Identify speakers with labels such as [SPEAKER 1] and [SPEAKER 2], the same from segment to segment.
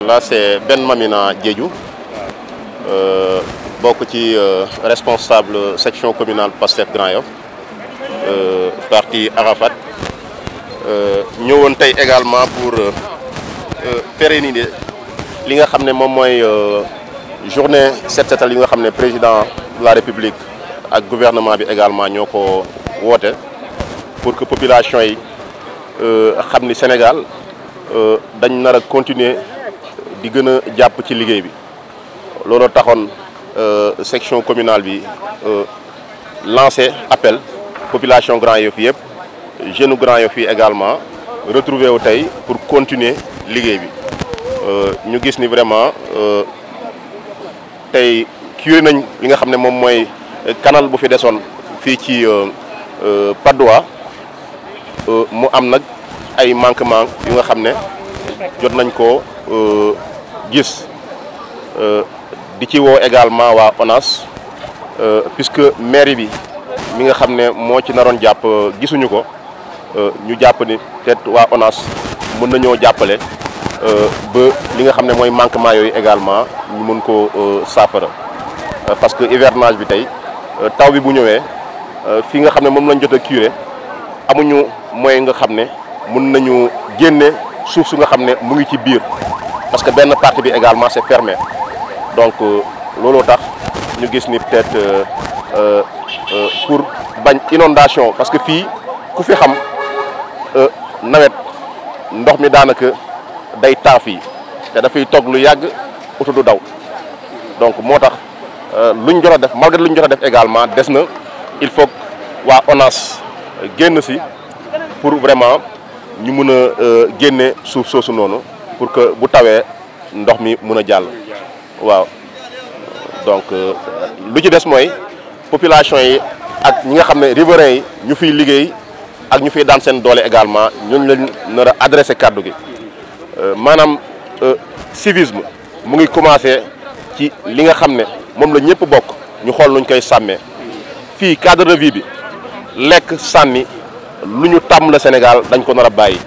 [SPEAKER 1] là c'est Ben Mamina Diédhiou euh, bokk ci euh, responsable section communale Pastef Grand Yoff euh, parti Arafat ñëwoon tey également pour pérenniser li nga xam ne moom mooy journée set setal yi nga xam ne président de la République ak gouvernement bi également ñoo ko woote pour que population yi xam ni Sénégal dañ nar a continuer di gën a jàpp ci liggéey bi loolu taxoon section communale bi lancé appel population Grand Yoff yëpp jeune Grand Yoff yi également retrouvé wu tey pour continuer liggéey bi ñu gis ni vraiment tey curé nañ li nga xam ne moom mooy canal bu fi desoon fii ci Patte d'Oie mu am nag ay manquement yu nga xam ne jot nañ ko gis di ci woo également waa ONAS puisque mairie bi mi nga xam ne moo ci naroon jàpp gisuñu ko ñu jàpp ni peut-être waa ONAS mën nañoo jàppale ba li nga xam ne mooy manquement yooyu également ñu mën ko saafara parce que hivernage bi tey taw bi bu ñëwee fi nga xam ne moom lañ jot a curé amuñu moyen nga xam ne mën nañu génne suuf su nga xam ne mu ngi ci biir parce que benn partie bi également c'est fermé donc looloo tax ñu gis ni peut-être pour bañ inondation parce que fii ku fi xam nawet ndox mi daanaka day taa fii te dafay toog lu yàgg oto du daw donc moo tax luñ jot a def malgré luñ jot a def également des na il faut waa ONAS génn si pour vraiment ñu mun a génne suuf soosu noonu pour que bu tawee ndox mi mun a jàll waaw donc lu ci des mooy population yi ak ñi nga xam ne riverains yi ñu fiy liggéey ak ñu fiy daan seen doole également ñooñu lañ nar a adressé kàddu gi maanaam civisme mu ngi commencé ci li nga xam ne moom la ñëpp bokk ñu xool nuñ koy sàmmee fii cadre de vie bi lekk sànni lu ñu tàmm la Sénégal dañ ko nar a bàyyi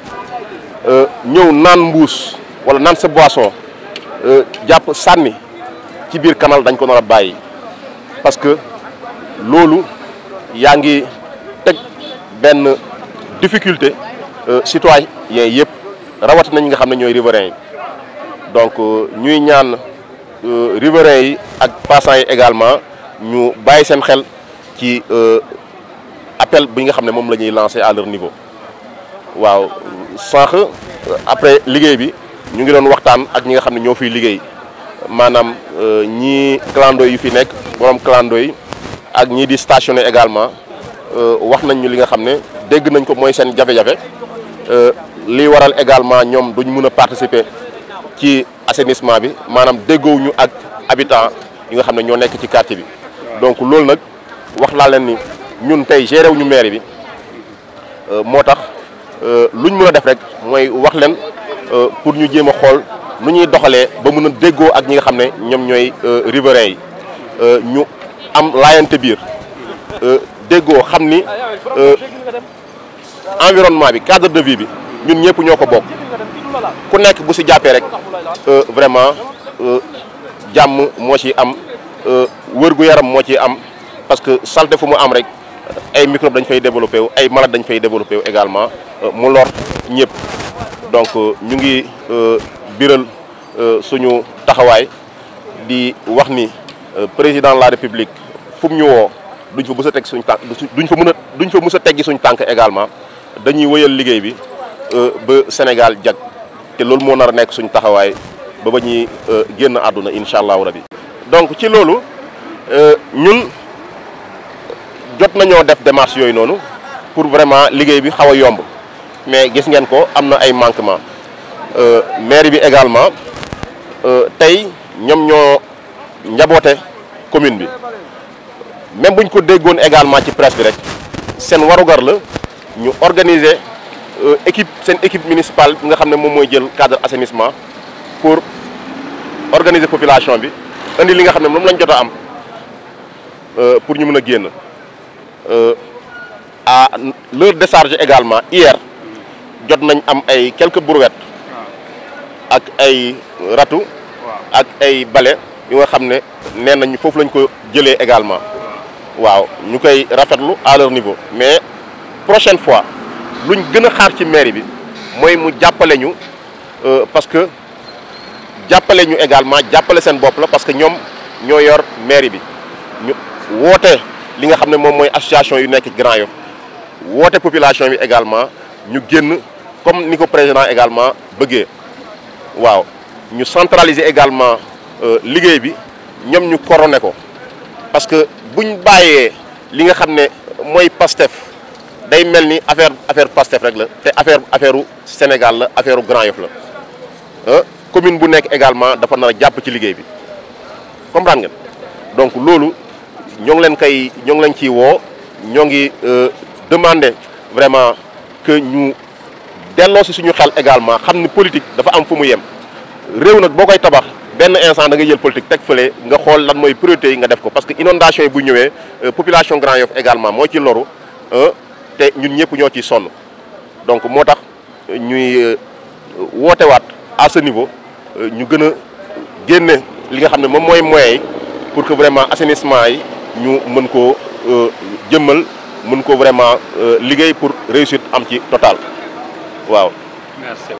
[SPEAKER 1] ñëw naan mbuus wala naan sa boisson jàpp sànni ci biir canal dañ ko nar a bàyyi parce que loolu yaa ngi teg benn difficulté citoyen yëpp rawat nañ nga xam ne ñooy riverains yi donc ñuy ñaan riverains yi ak passants yi également ñu bàyyi seen xel ci appel bi nga xam ne moom la ñuy lancer à leur niveau waaw sànq après liggéey bi ñu ngi doon waxtaan ak ñi nga xam ne ñoo fiy liggéey maanaam ñii clando yu fi nekk borom clando yi ak ñii di stationné également wax nañ ñu li nga xam ne dégg nañ ko mooy seen jafe-jafe li waral également ñoom duñ mun a participer ci assainissement bi maanaam déggoowuñu ak habitants yi nga xam ne ñoo nekk ci quartier bi donc loolu nag wax laa leen ni ñun tey géré wuñu mairie bi moo tax luñ mën a def rek mooy wax leen pour ñu jéem a xool nu ñuy doxalee ba mën a déggoo ak ñi nga xam ne ñoom ñooy riverains yi ñu am laayante biir déggoo xam ni environnement bi cadre de vie bi ñun ñëpp ñoo ko bokk ku nekk bu si jàppee rek vraiment jàmm moo ci am wër-gu yaram moo ci am parce que salte fu mu am rek ay microbe dañ fay développé wu ay malade dañ fay développé wu également mu lor ñëpp donc ñu ngi biral suñu taxawaay di wax ni président de la république fu mu ñu woo duñ fa mës a teg suñ tànk duñ fa mën a duñ fa mës a teggi suñ tànk également dañuy wëyal liggéey bi ba Sénégal jag te loolu moo nar a nekk suñ taxawaay ba ba ñuy génn àdduna incha allahu rabi. donc ci loolu ñun jot nañoo def démarche yooyu noonu pour vraiment liggéey bi xaw a yomb mais gis ngeen ko am na ay manquement mairie bi également tey ñoom ñoo njaboote commune bi même buñ ko déggoon également ci presse bi rek seen warugar la ñu organiser équipe seen équipe municipale bi nga xam ne moom mooy jël cadre assainissement pour organiser population bi indi li nga xam ne moom lañ jot a am pour ñu mën a génn à leur décharge également hier jot nañ am ay quelques brouettes ak ay ratu ak ay bale yu nga xam ne nee nañ foofu lañ ko jëlee également waaw ñu koy rafetlu à leur niveau mais prochaine fois luñ gën a xaar ci mairie bi mooy mu jàppale ñu parce que jàppale ñu également jàppale seen bopp la parce que ñoom ñoo yor mairie bi ñu woote li nga xam ne moom mooy association yu nekk Grand Yoff woote population bi également ñu génn comme ni ko président également bëggee waaw ñu centraliser également liggéey bi ñoom ñu coroné ko parce que buñ bàyyee li nga xam ne mooy Pastef day mel ni affaire affaire Pastef rek la te affaire affaire u Sénégal la affaire u Grand Yoff la commune bu nekk également dafa nar a jàpp ci liggéey bi comprendre ngeen donc loolu ñoo ngi leen koy ñoo ngi leen ciy woo ñoo ngi demander vraiment que ñu delloo si suñu xel également xam ni politique dafa am fu mu yem réew nag boo koy tabax benn instant da nga jël politique teg fële nga xool lan mooy priorité yi nga def ko parce que inondation yi bu ñëwee population Grand Yoff également moo ci loru te ñun ñëpp ñoo ciy sonn donc moo tax ñuy wootewaat à ce niveau ñu gën a génne li nga xam ne moom mooy moyens yi pour que vraiment assainissement yi ñu mën koo jëmmal mën ko vraiment liggéey pour réussite am ci total waaw.
[SPEAKER 2] merci.